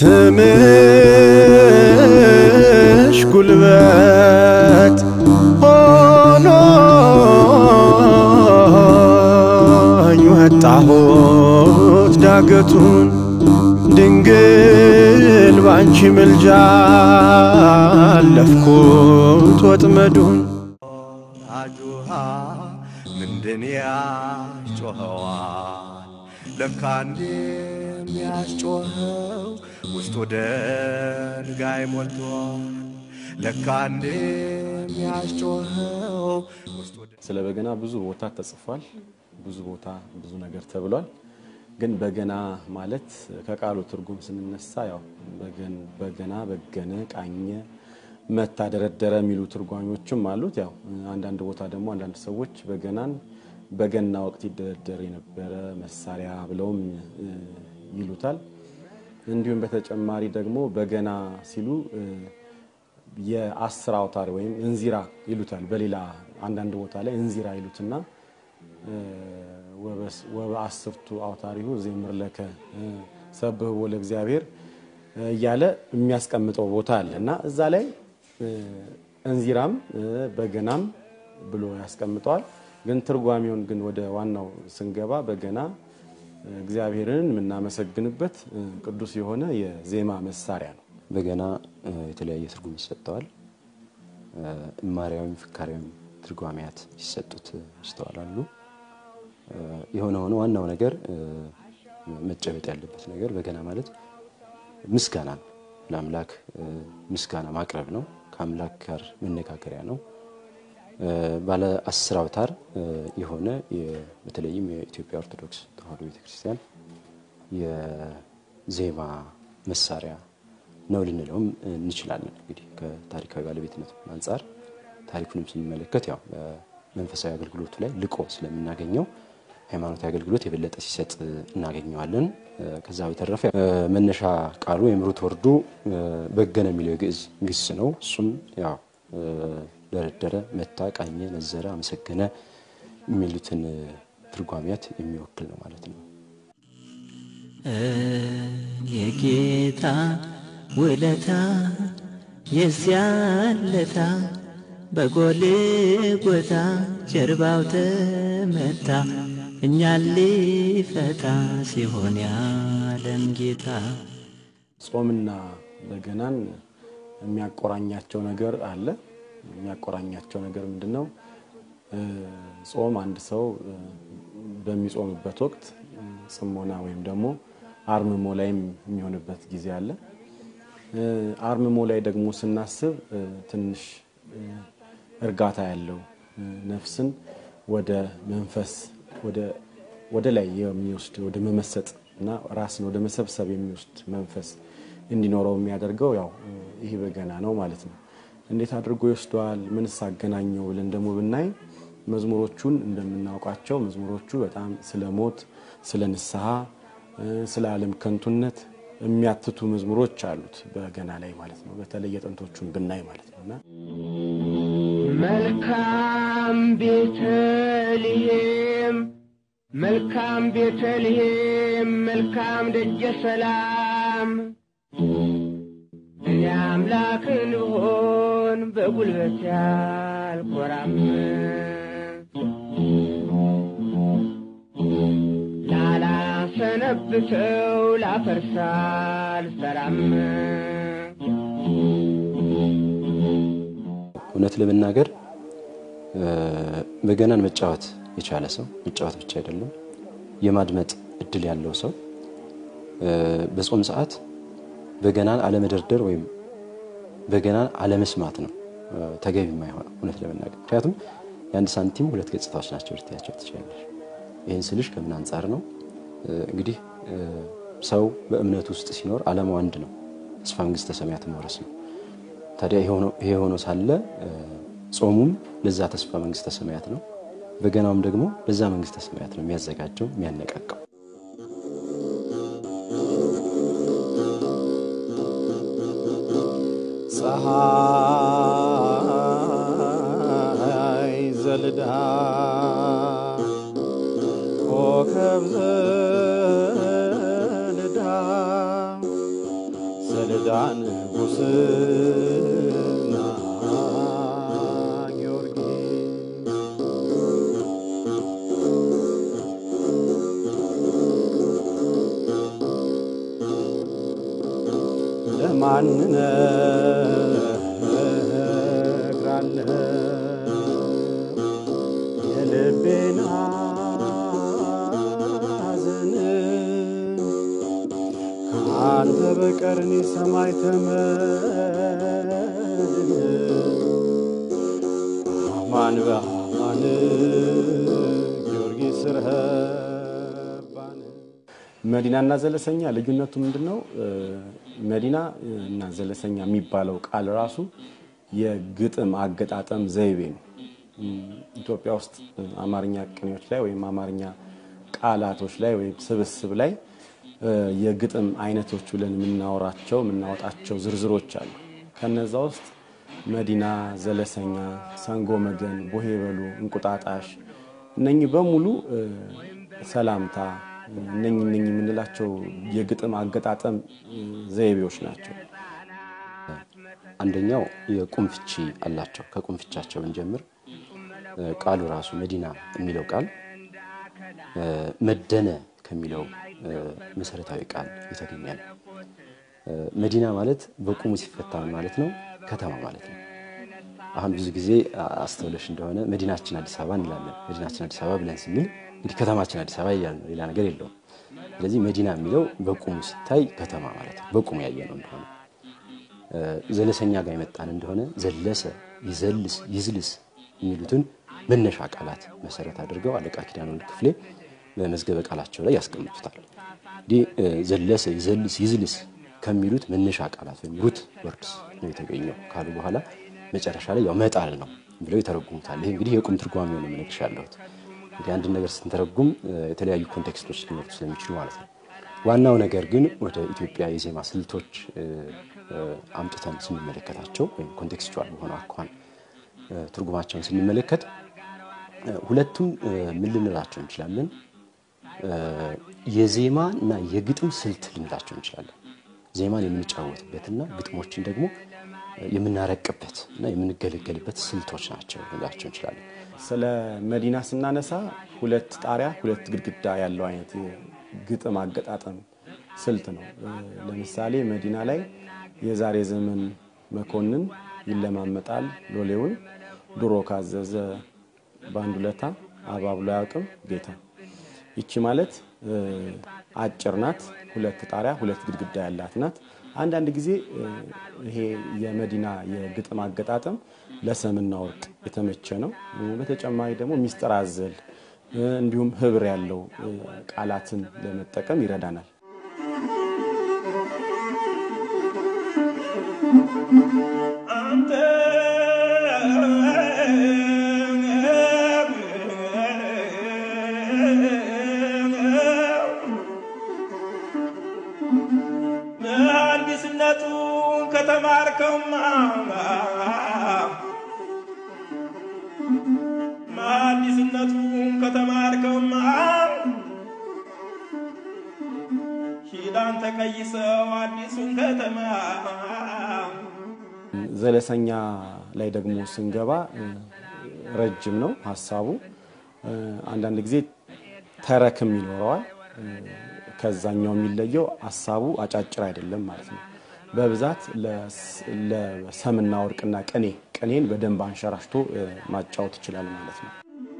ስምሽ ጉልበት ሆኖኝ ወጣሁት ዳገቱን ድንግል ባንቺ ምልጃ አለፍኩት ወጥመዱን አጁሃ ምንድን ያስጮኸዋል ለካ እንዴም ያስጮኸው ውስጡ ድንጋይ ሞልቷል ለካ እንዴም ያስጮኸው ውስጡ ስለ በገና ብዙ ቦታ ተጽፏል። ብዙ ቦታ ብዙ ነገር ተብሏል። ግን በገና ማለት ከቃሉ ትርጉም ስንነሳ ያው በገን- በገና በገነ፣ ቃኘ፣ መታ፣ ደረደረ የሚሉ ትርጓሜዎችም አሉት። ያው አንዳንድ ቦታ ደግሞ አንዳንድ ሰዎች በገናን በገና ወቅት ይደረደር የነበረ መሳሪያ ብለውም እ, ይሉታል። እንዲሁም በተጨማሪ ደግሞ በገና ሲሉ እ, የአስር አውታር ወይም እንዚራ ይሉታል። በሌላ አንዳንድ ቦታ ላይ እንዚራ ይሉትና እ, ወበስ- ወበአስርቱ አውታሪሁ ዘምር ለከ እ, ሰብህዎ ለእግዚአብሔር እ, እያለ የሚያስቀምጠው ቦታ አለ እና እዛ ላይ እ, እንዚራም እ, በገናም ብሎ ያስቀምጠዋል። ግን ትርጓሜውን ግን ወደ ዋናው ስንገባ በገና እ, እግዚአብሔርን የምናመሰግንበት እ, ቅዱስ የሆነ የዜማ መሳሪያ ነው። በገና እ, የተለያየ ትርጉም ይሰጠዋል። እ፣ እማሪያዊም ፍካሪያዊም ትርጓሜያት ሲሰጡት እ, ይስተዋላሉ። እ፣ የሆነ ሆነ ዋናው ነገር እ፣ መጨበጥ ያለበት ነገር በገና ማለት ምስጋና ነው። ለአምላክ እ፣ ምስጋና ማቅረብ ነው። ከአምላክ ጋር መነጋገሪያ ነው። እ፣ ባለ አስር አውታር እ፣ የሆነ የ- በተለይም የኢትዮጵያ ኦርቶዶክስ ተዋሕዶ ቤተክርስቲያን የዜማ መሳሪያ ነው ልንለውም እንችላለን። እንግዲህ ከታሪካዊ ባለቤትነት አንጻር ታሪኩንም ስንመለከት ያው በመንፈሳዊ አገልግሎቱ ላይ ልቆ ስለምናገኘው ሃይማኖታዊ አገልግሎት የበለጠ ሲሰጥ እናገኘዋለን። ከዛ በተረፈ እ፣ መነሻ ቃሉ ወይም ሩት ወርዱ እ፣ በገነ የሚለው የግዕዝ ግስ ነው። እሱም ያው እ፣ ደረደረ፣ መታ፣ ቃኘ፣ ነዘረ፣ አመሰገነ የሚሉትን እ፣ ትርጓሜያት የሚወክል ነው ማለት ነው። የጌታ ውለታ የዚያለታ በጎልጎታ ጀርባው ተመታ እኛን ሊፈታ ሲሆን ያለም ጌታ ጾምና በገናን የሚያቆራኛቸው ነገር አለ። የሚያቆራኛቸው ነገር ምንድን ነው? እ፣ ጾም አንድ ሰው እ፣ በሚጾምበት ወቅት እ፣ ጽሞና ወይም ደግሞ አርምሞ ላይም የሚሆንበት ጊዜ አለ። እ፣ አርምሞ ላይ ደግሞ ስናስብ እ፣ ትንሽ እ፣ እርጋታ ያለው እ፣ ነፍስን ወደ መንፈስ ወደ ወደ ላይ የሚወስድ ወደ መመሰጥ እና ራስን ወደ መሰብሰብ የሚወስድ መንፈስ እንዲኖረው የሚያደርገው ያው እ፣ ይህ በገና ነው ማለት ነው። እንዴት አድርጎ ይወስደዋል? ምንስ አገናኘው ብለን ደግሞ ብናይ መዝሙሮቹን እንደምናውቃቸው መዝሙሮቹ በጣም ስለ ሞት፣ ስለ ንስሐ፣ እ፣ ስለ ዓለም ከንቱነት የሚያትቱ መዝሙሮች አሉት በገና ላይ ማለት ነው። በተለይ የጥንቶቹን ብናይ ማለት ነው እና መልካም ቤተልሔም መልካም ቤተልሔም መልካም ደጀ ሰላም እኔ አምላክን ብሆን በጉልበት ያልኮራም ላላሰነብተው ላፈርሳል ሰላም እውነት ለመናገር እ፣ በገናን መጫወት የቻለ ሰው መጫወት ብቻ አይደለም የማድመጥ እድል ያለው ሰው እ፣ በጾም ሰዓት በገናን አለመደርደር ወይም በገናን አለመስማት ነው እ፣ ተገቢ የማይሆነው እውነት ለመናገር ምክንያቱም የአንድ ሳንቲም ሁለት ገጽታዎች ናቸው ልትያቸው ትችላለች። ይህን ስልሽ ከምን አንጻር ነው? እ፣ እንግዲህ እ፣ ሰው በእምነት ውስጥ ሲኖር ዓላማው አንድ ነው፣ ተስፋ መንግስተ ሰማያት መውረስ ነው። ታዲያ ይሄ ሆኖ- ይሄ ሆኖ ሳለ እ፣ ጾሙም ለዛ ተስፋ መንግስተ ሰማያት ነው፣ በገናውም ደግሞ ለዛ መንግስተ ሰማያት ነው የሚያዘጋጀው የሚያነቃቃው። ፀሐይ ዘልዳ ኮከብ ዘልዳ ዘለዳ ንጉሥና ጊዮርጊስ ለማን እነግራለሁ የልቤን ሐዘን ከአንተ በቀር እኔ ሰማይ ተመድን አማን በአማን ጊዮርጊስ ረህባን መዲናና ዘለሰኛ ልዩነቱ ምንድን ነው? መዲና እና ዘለሰኛ የሚባለው ቃል ራሱ የግጥም አገጣጠም ዘይቤ ነው። ኢትዮጵያ ውስጥ አማርኛ ቅኔዎች ላይ ወይም አማርኛ ቃላቶች ላይ ወይም ስብስብ ላይ የግጥም አይነቶች ብለን የምናወራቸው የምናወጣቸው ዝርዝሮች አሉ። ከነዛ ውስጥ መዲና፣ ዘለሰኛ፣ ሰንጎ መገን፣ ቦሄ በሉ፣ እንቁጣጣሽ እነኚህ በሙሉ ሰላምታ እነኚህ እነኚህ የምንላቸው የግጥም አገጣጠም ዘይቤዎች ናቸው። አንደኛው የቁም ፍቺ አላቸው። ከቁም ፍቻቸው ብንጀምር ቃሉ ራሱ መዲና የሚለው ቃል መደነ ከሚለው መሰረታዊ ቃል የተገኘ ነው። መዲና ማለት በቁሙ ሲፈታ ምን ማለት ነው? ከተማ ማለት ነው። አሁን ብዙ ጊዜ አስተውለሽ እንደሆነ መዲናችን አዲስ አበባ እንላለን። መዲናችን አዲስ አበባ ብለን ስንል እንግዲህ ከተማችን አዲስ አበባ እያልን ነው፣ ሌላ ነገር የለውም። ስለዚህ መዲና የሚለው በቁሙ ሲታይ ከተማ ማለት ነው፣ በቁሙ ያየ ነው እንደሆነ። ዘለሰኛ ጋር የመጣን እንደሆነ ዘለሰ፣ ይዘልስ፣ ይዝልስ የሚሉትን መነሻ ቃላት መሰረት አድርገው አለቃ ኪዳነ ወልድ ክፍሌ በመዝገበ ቃላቸው ላይ ያስቀምጡታል። እንዲህ ዘለሰ፣ ይዘልስ፣ ይዝልስ ከሚሉት መነሻ ቃላት ወይም ሩት ወርድስ ነው የተገኘው ካሉ በኋላ መጨረሻ ላይ ያው መጣል ነው ብለው ይተረጉሙታል። ይሄ እንግዲህ የቁም ትርጓሜ ነው የምነግርሽ ያለሁት። እንግዲህ አንድን ነገር ስንተረጉም የተለያዩ ኮንቴክስቶች ሊኖሩ ስለሚችሉ ማለት ነው። ዋናው ነገር ግን ወደ ኢትዮጵያ የዜማ ስልቶች አምጥተን ስንመለከታቸው ወይም ኮንቴክስቹዋል በሆነ አኳኋን ትርጉማቸውን ስንመለከት ሁለቱም ምን ልንላቸው እንችላለን? የዜማ እና የግጥም ስልት ልንላቸው እንችላለን። ዜማን የምንጫወትበትና ግጥሞችን ደግሞ የምናረቅበት እና የምንገለገልበት ስልቶች ናቸው ልንላቸው እንችላለን። ስለ መዲና ስናነሳ ሁለት ጣሪያ ሁለት ግድግዳ ያለው አይነት ግጥም አገጣጠም ስልት ነው። ለምሳሌ መዲና ላይ የዛሬ ዘመን መኮንን ይለማመጣል ሎሌውን ድሮ ካዘዘ በአንድ ውለታ አባብሎ አያውቅም ጌታ። ይቺ ማለት አጭር ናት። ሁለት ጣሪያ ሁለት ግድግዳ ያላት ናት። አንዳንድ ጊዜ ይሄ የመዲና የግጥም አገጣጠም ለሰምና ወርቅ የተመቸ ነው። በተጨማሪ ደግሞ ሚስጥር አዘል እንዲሁም ህብር ያለው ቃላትን ለመጠቀም ይረዳናል። አንተ መሐንዲስነቱን ከተማርከውማ መሐንዲስነቱን ከተማርከውማ ሂዳን ተቀይሰው አዲሱን ከተማ ዘለሰኛ ላይ ደግሞ ስንገባ ረጅም ነው ሀሳቡ። አንዳንድ ጊዜ ተረክም ይኖረዋል። ከዛኛው የሚለየው ሀሳቡ አጫጭር አይደለም ማለት ነው። በብዛት ለሰምና ወርቅና ቅኔ ቅኔን በደንብ አንሸራሽቶ ማጫወት ይችላል ማለት ነው።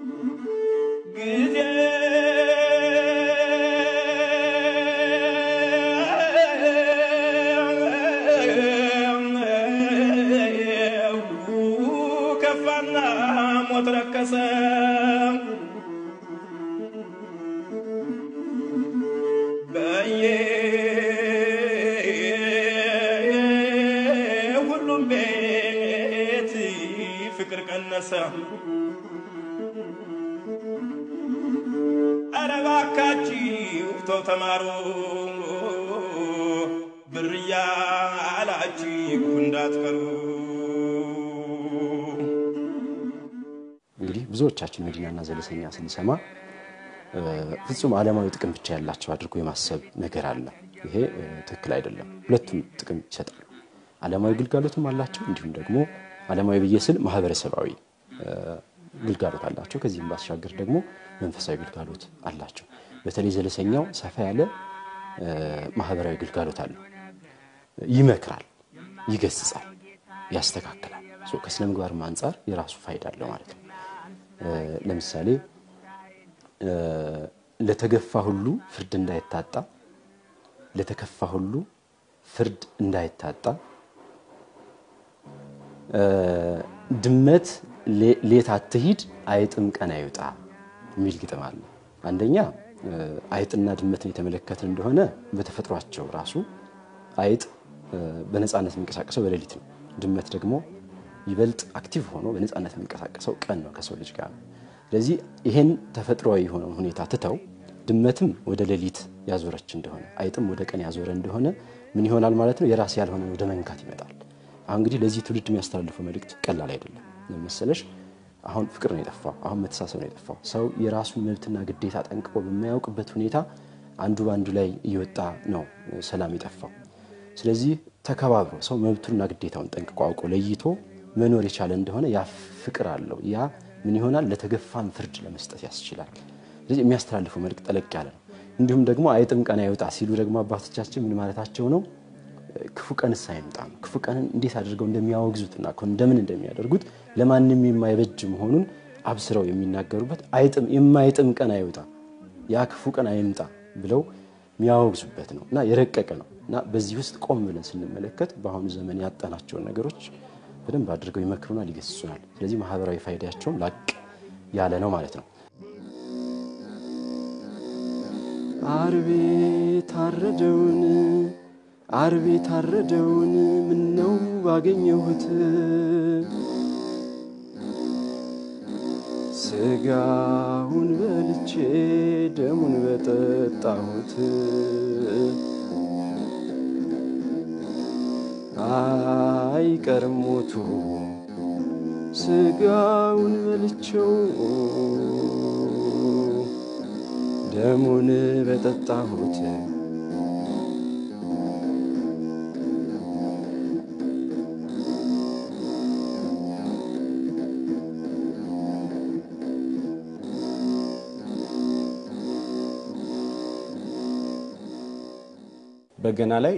ጊዜ ከፋና ሞት ረከሰ በየሁሉም ቤት ፍቅር ቀነሰ። ኧረ እባካችሁ ተው ተማሩ ብር እያላችሁ እንዳትቀሩ። እንግዲህ ብዙዎቻችን መዲናና ዘለሰኛ ስንሰማ ፍጹም ዓለማዊ ጥቅም ብቻ ያላቸው አድርጎ የማሰብ ነገር አለ። ይሄ እ፣ ትክክል አይደለም። ሁለቱም ጥቅም ይሰጣሉ። ዓለማዊ ግልጋሎትም አላቸው፣ እንዲሁም ደግሞ ዓለማዊ ብዬ ስል ማህበረሰባዊ እ፣ ግልጋሎት አላቸው። ከዚህም ባሻገር ደግሞ መንፈሳዊ ግልጋሎት አላቸው። በተለይ ዘለሰኛው ሰፋ ያለ እ፣ ማህበራዊ ግልጋሎት አለው። ይመክራል፣ ይገስጻል፣ ያስተካክላል። ሶ ከስነ ምግባርም አንጻር የራሱ ፋይዳ አለው ማለት ነው። እ፣ ለምሳሌ እ፣ ለተገፋ ሁሉ ፍርድ እንዳይታጣ ለተከፋ ሁሉ ፍርድ እንዳይታጣ እ፣ ድመት ሌ- ሌት አትሂድ አይጥም ቀን አይውጣ የሚል ግጥም አለ። አንደኛ እ፣ አይጥና ድመትን የተመለከትን እንደሆነ በተፈጥሯቸው ራሱ አይጥ እ፣ በነፃነት የሚንቀሳቀሰው በሌሊት ነው። ድመት ደግሞ ይበልጥ አክቲቭ ሆኖ በነፃነት የሚንቀሳቀሰው ቀን ነው ከሰው ልጅ ጋር ነው። ስለዚህ ይሄን ተፈጥሯዊ የሆነውን ሁኔታ ትተው ድመትም ወደ ሌሊት ያዞረች እንደሆነ አይጥም ወደ ቀን ያዞረ እንደሆነ ምን ይሆናል ማለት ነው? የራስ ያልሆነ ወደ መንካት ይመጣል። አሁን እንግዲህ ለዚህ ትውልድ የሚያስተላልፈው መልእክት ቀላል አይደለም። ለምን መሰለሽ? አሁን ፍቅር ነው የጠፋው። አሁን መተሳሰብ ነው የጠፋው። ሰው የራሱን መብትና ግዴታ ጠንቅቆ በማያውቅበት ሁኔታ አንዱ በአንዱ ላይ እየወጣ ነው ሰላም የጠፋው። ስለዚህ ተከባብሮ ሰው መብቱንና ግዴታውን ጠንቅቆ አውቆ ለይቶ መኖር የቻለ እንደሆነ ያ ፍቅር አለው። ያ ምን ይሆናል? ለተገፋም ፍርድ ለመስጠት ያስችላል። ስለዚህ የሚያስተላልፈው መልእክት ጠለቅ ያለ ነው። እንዲሁም ደግሞ አይጥም ቀን አይወጣ ሲሉ ደግሞ አባቶቻችን ምን ማለታቸው ነው? ክፉ ቀንስ አይምጣ ነው። ክፉ ቀንን እንዴት አድርገው እንደሚያወግዙትና እንደምን እንደሚያደርጉት ለማንም የማይበጅ መሆኑን አብስረው የሚናገሩበት አይጥም የማይጥም ቀን አይወጣ ያ ክፉ ቀን አይምጣ ብለው የሚያወግዙበት ነው እና የረቀቀ ነው እና በዚህ ውስጥ ቆም ብለን ስንመለከት በአሁኑ ዘመን ያጣናቸውን ነገሮች በደንብ አድርገው ይመክሩናል፣ ይገስጹናል። ስለዚህ ማህበራዊ ፋይዳቸውም ላቅ ያለ ነው ማለት ነው። አርቤ ታረደውን አርቤ ታረደውን ምነው ባገኘሁት ስጋውን በልቼ ደሙን በጠጣሁት አይቀርም ሞቱ ስጋውን በልቼው ደሙን በጠጣሁት በገና ላይ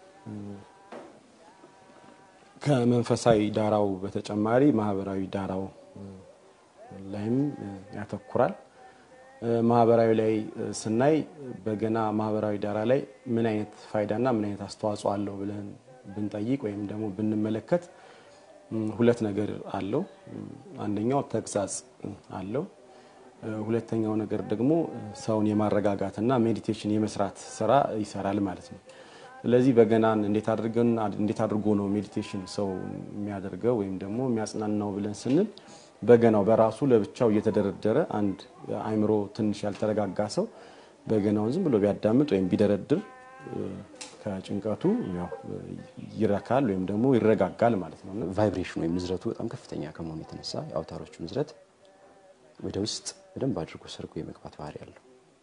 ከመንፈሳዊ ዳራው በተጨማሪ ማህበራዊ ዳራው ላይም ያተኩራል። ማህበራዊ ላይ ስናይ በገና ማህበራዊ ዳራ ላይ ምን አይነት ፋይዳና ምን አይነት አስተዋጽኦ አለው ብለን ብንጠይቅ ወይም ደግሞ ብንመለከት ሁለት ነገር አለው። አንደኛው ተግሳጽ አለው። ሁለተኛው ነገር ደግሞ ሰውን የማረጋጋትና ሜዲቴሽን የመስራት ስራ ይሰራል ማለት ነው። ስለዚህ በገናን እንዴት አድርገን እንዴት አድርጎ ነው ሜዲቴሽን ሰው የሚያደርገው ወይም ደግሞ የሚያጽናናው ብለን ስንል በገናው በራሱ ለብቻው እየተደረደረ አንድ አእምሮ ትንሽ ያልተረጋጋ ሰው በገናውን ዝም ብሎ ቢያዳምጥ ወይም ቢደረድር ከጭንቀቱ ያው ይረካል ወይም ደግሞ ይረጋጋል ማለት ነው። ቫይብሬሽን ወይም ንዝረቱ በጣም ከፍተኛ ከመሆኑ የተነሳ የአውታሮቹ ንዝረት ወደ ውስጥ በደንብ አድርጎ ሰርጎ የመግባት ባህሪ ያለው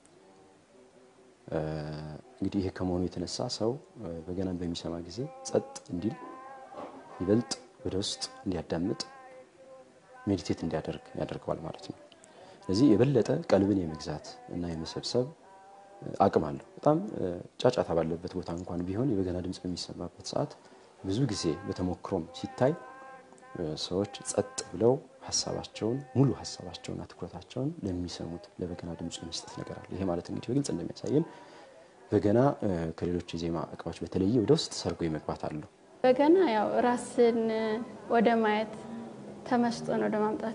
እንግዲህ ይሄ ከመሆኑ የተነሳ ሰው በገናን በሚሰማ ጊዜ ጸጥ እንዲል ይበልጥ ወደ ውስጥ እንዲያዳምጥ ሜዲቴት እንዲያደርግ ያደርገዋል ማለት ነው። ስለዚህ የበለጠ ቀልብን የመግዛት እና የመሰብሰብ አቅም አለው። በጣም ጫጫታ ባለበት ቦታ እንኳን ቢሆን የበገና ድምፅ በሚሰማበት ሰዓት ብዙ ጊዜ በተሞክሮም ሲታይ ሰዎች ጸጥ ብለው ሀሳባቸውን ሙሉ ሀሳባቸውንና ትኩረታቸውን ለሚሰሙት ለበገና ድምፁ የመስጠት ነገር አለ። ይሄ ማለት እንግዲህ በግልጽ እንደሚያሳየን በገና ከሌሎች የዜማ እቃዎች በተለየ ወደ ውስጥ ሰርጎ የመግባት አለው። በገና ያው ራስን ወደ ማየት ተመስጦን ወደ ማምጣት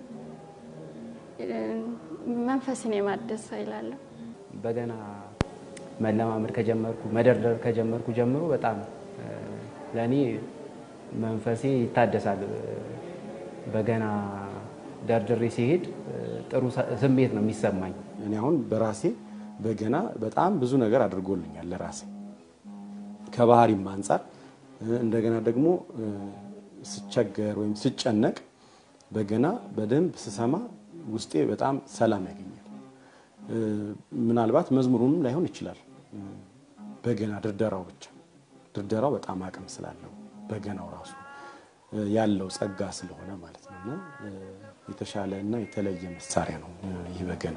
መንፈስን የማደስ ይላለሁ። በገና መለማመድ ከጀመርኩ መደርደር ከጀመርኩ ጀምሮ በጣም ለእኔ መንፈሴ ይታደሳል። በገና ደርድሬ ሲሄድ ጥሩ ስሜት ነው የሚሰማኝ። እኔ አሁን በራሴ በገና በጣም ብዙ ነገር አድርጎልኛል ለራሴ ከባህሪም አንጻር እንደገና ደግሞ ስቸገር ወይም ስጨነቅ በገና በደንብ ስሰማ ውስጤ በጣም ሰላም ያገኛል። ምናልባት መዝሙሩንም ላይሆን ይችላል። በገና ድርደራው ብቻ ድርደራው በጣም አቅም ስላለው በገናው ራሱ ያለው ጸጋ ስለሆነ ማለት ነው እና የተሻለ እና የተለየ መሳሪያ ነው ይህ በገና።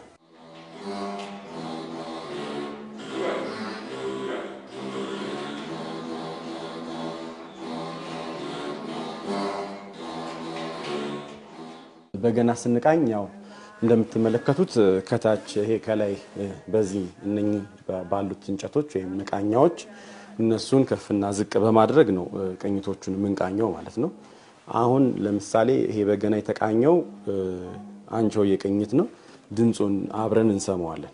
በገና ስንቃኝ ያው እንደምትመለከቱት ከታች ይሄ ከላይ በዚህ እነኚህ ባሉት እንጨቶች ወይም መቃኛዎች እነሱን ከፍና ዝቅ በማድረግ ነው ቅኝቶቹን የምንቃኘው ማለት ነው። አሁን ለምሳሌ ይሄ በገና የተቃኘው አንቾዬ ቅኝት ነው። ድምፁን አብረን እንሰማዋለን።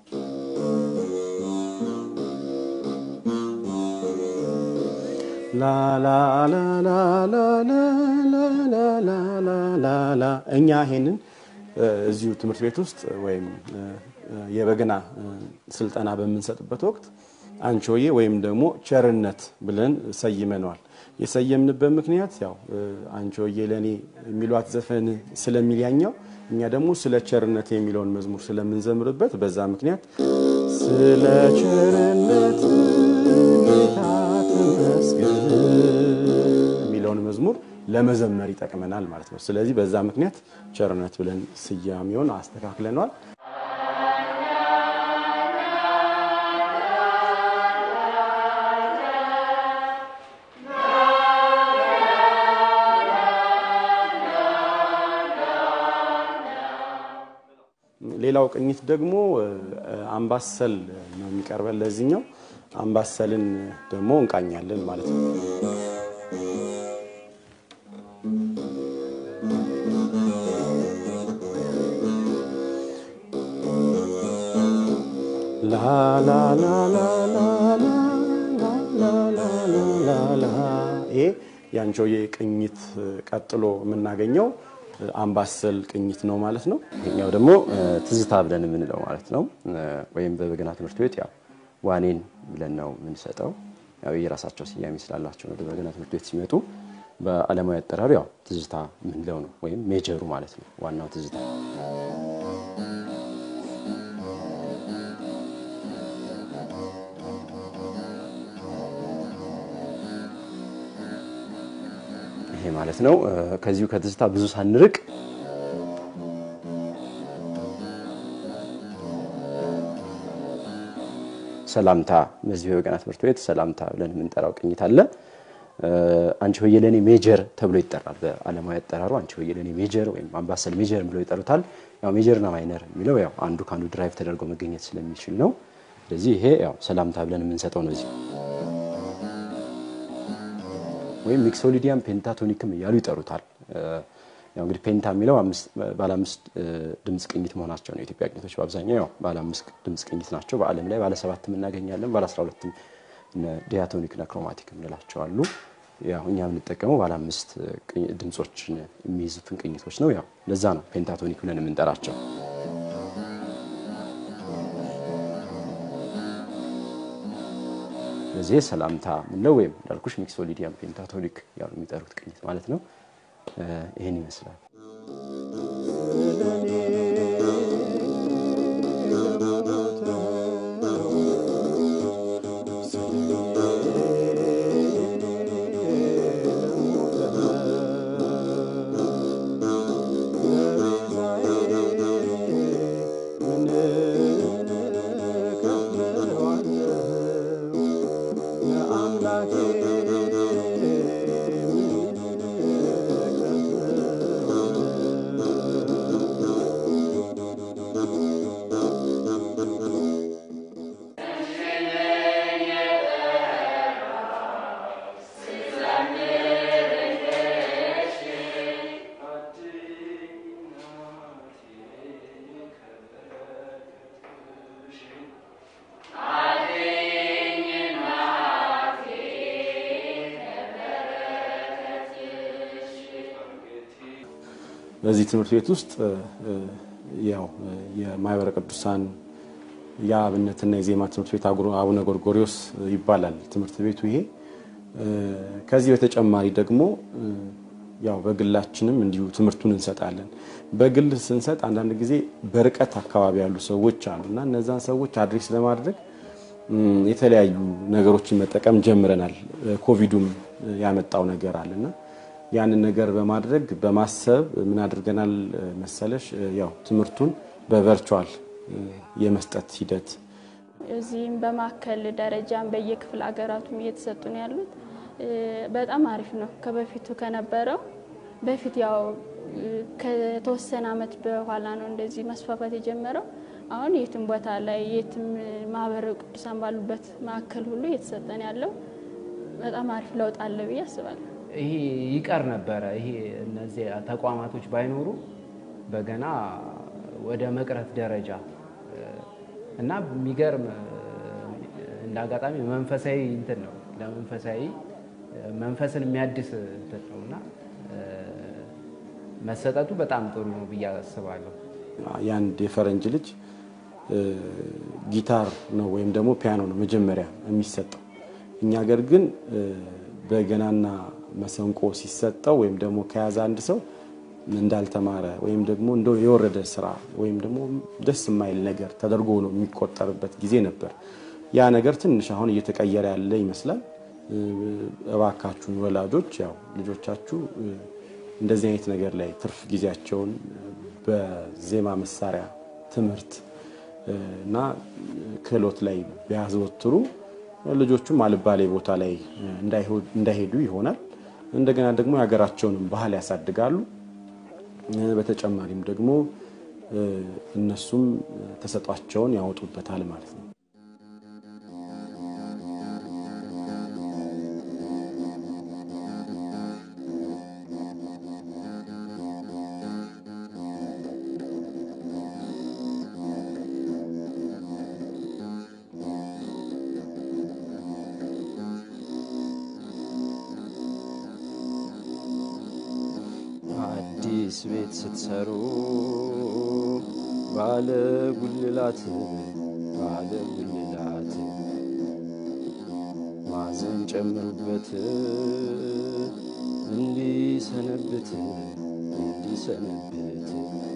ላላላላላላላላ እኛ ይሄንን እዚሁ ትምህርት ቤት ውስጥ ወይም የበገና ስልጠና በምንሰጥበት ወቅት አንቾዬ ወይም ደግሞ ቸርነት ብለን ሰይመነዋል። የሰየምንበት ምክንያት ያው አንቾዬ ለእኔ የሚሏት ዘፈን ስለሚልያኛው እኛ ደግሞ ስለ ቸርነት የሚለውን መዝሙር ስለምንዘምርበት በዛ ምክንያት ስለ ቸርነት ጌታ ተመስገን የሚለውን መዝሙር ለመዘመር ይጠቅመናል ማለት ነው። ስለዚህ በዛ ምክንያት ቸርነት ብለን ስያሜውን አስተካክለነዋል። ሌላው ቅኝት ደግሞ አምባሰል ነው የሚቀርበን። ለዚህኛው አምባሰልን ደግሞ እንቃኛለን ማለት ነው። ይሄ የአንቾዬ ቅኝት ቀጥሎ የምናገኘው አምባሰል ቅኝት ነው ማለት ነው። ይሄኛው ደግሞ ትዝታ ብለን የምንለው ማለት ነው። ወይም በበገና ትምህርት ቤት ያው ዋኔን ብለን ነው የምንሰጠው። ያው የራሳቸው ስያሜ ስላላቸው ወደ በገና ትምህርት ቤት ሲመጡ በዓለማዊ አጠራሩ ያው ትዝታ የምንለው ነው፣ ወይም ሜጀሩ ማለት ነው። ዋናው ትዝታ ይሄ ማለት ነው። ከዚሁ ከትዝታ ብዙ ሳንርቅ ሰላምታ በዚህ በበገና ትምህርት ቤት ሰላምታ ብለን የምንጠራው ቅኝት አለ። አንቺ ሆዬ ለእኔ ሜጀር ተብሎ ይጠራል። በዓለማዊ አጠራሩ አንቺ ሆዬ ለእኔ ሜጀር ወይም አምባሰል ሜጀር ብለው ይጠሩታል። ያው ሜጀርና ማይነር የሚለው ያው አንዱ ከአንዱ ድራይቭ ተደርጎ መገኘት ስለሚችል ነው። ስለዚህ ይሄ ያው ሰላምታ ብለን የምንሰጠው ነው እዚህ ወይም ሚክሶሊዲያም ፔንታቶኒክም እያሉ ይጠሩታል። ያው እንግዲህ ፔንታ የሚለው ባለ አምስት ድምፅ ቅኝት መሆናቸው ነው። የኢትዮጵያ ቅኝቶች በአብዛኛው ያው ባለ አምስት ድምፅ ቅኝት ናቸው። በዓለም ላይ ባለ ሰባትም እናገኛለን። ባለ አስራ ሁለትም ዲያቶኒክና ክሮማቲክ የምንላቸው አሉ። ያው እኛ የምንጠቀመው ባለ አምስት ድምፆችን የሚይዙትን ቅኝቶች ነው። ያው ለዛ ነው ፔንታቶኒክ ብለን የምንጠራቸው። ለዚህ ሰላምታ ምንለው ወይም እንዳልኩሽ ሚክሶሊዲያም ፔንታቶኒክ ያሉ የሚጠሩት ቅኝት ማለት ነው። ይህን ይመስላል። በዚህ ትምህርት ቤት ውስጥ ያው የማህበረ ቅዱሳን የአብነትና የዜማ ትምህርት ቤት አቡነ ጎርጎሪዎስ ይባላል ትምህርት ቤቱ ይሄ። ከዚህ በተጨማሪ ደግሞ ያው በግላችንም እንዲሁ ትምህርቱን እንሰጣለን። በግል ስንሰጥ አንዳንድ ጊዜ በርቀት አካባቢ ያሉ ሰዎች አሉ እና እነዛን ሰዎች አድሬስ ለማድረግ እም፣ የተለያዩ ነገሮችን መጠቀም ጀምረናል። ኮቪዱም ያመጣው ነገር አለና ያንን ነገር በማድረግ በማሰብ ምን አድርገናል መሰለሽ? ያው ትምህርቱን በቨርቹዋል የመስጠት ሂደት እዚህም በማዕከል ደረጃም በየክፍለ ሀገራቱም እየተሰጡ ነው ያሉት። እ፣ በጣም አሪፍ ነው ከበፊቱ ከነበረው። በፊት ያው እ፣ ከተወሰነ ዓመት በኋላ ነው እንደዚህ መስፋፋት የጀመረው። አሁን የትም ቦታ ላይ የትም ማህበረ ቅዱሳን ባሉበት ማዕከል ሁሉ እየተሰጠን ያለው በጣም አሪፍ ለውጥ አለ ብዬ አስባለሁ። ይሄ ይቀር ነበረ። ይሄ እነዚህ ተቋማቶች ባይኖሩ በገና ወደ መቅረት ደረጃ እ፣ እና የሚገርም እ፣ እንደ አጋጣሚ መንፈሳዊ እንትን ነው ለመንፈሳዊ እ፣ መንፈስን የሚያድስ እንትን ነው እና እ፣ መሰጠቱ በጣም ጥሩ ነው ብዬ አስባለሁ። የአንድ የፈረንጅ ልጅ እ፣ ጊታር ነው ወይም ደግሞ ፒያኖ ነው መጀመሪያ የሚሰጠው። እኛ ሀገር ግን እ፣ በገናና መሰንቆ ሲሰጠው ወይም ደግሞ ከያዘ አንድ ሰው እንዳልተማረ ወይም ደግሞ እንደው የወረደ ስራ ወይም ደግሞ ደስ የማይል ነገር ተደርጎ ነው የሚቆጠርበት ጊዜ ነበር። ያ ነገር ትንሽ አሁን እየተቀየረ ያለ ይመስላል። እ፣ እባካችሁን ወላጆች ያው ልጆቻችሁ እ፣ እንደዚህ አይነት ነገር ላይ ትርፍ ጊዜያቸውን በዜማ መሳሪያ ትምህርት እ፣ እና ክህሎት ላይ ቢያዘወትሩ ልጆቹም አልባሌ ቦታ ላይ እ፣ እንዳይሆ- እንዳይሄዱ ይሆናል። እንደገና ደግሞ የሀገራቸውንም ባህል ያሳድጋሉ። እ፣ በተጨማሪም ደግሞ እ፣ እነሱም ተሰጧቸውን ያወጡበታል ማለት ነው። አዲስ ቤት ስትሰሩ ባለ ጉልላት ባለ ጉልላት ማዘን ጨምሩበት እንዲሰነብት እንዲሰነብት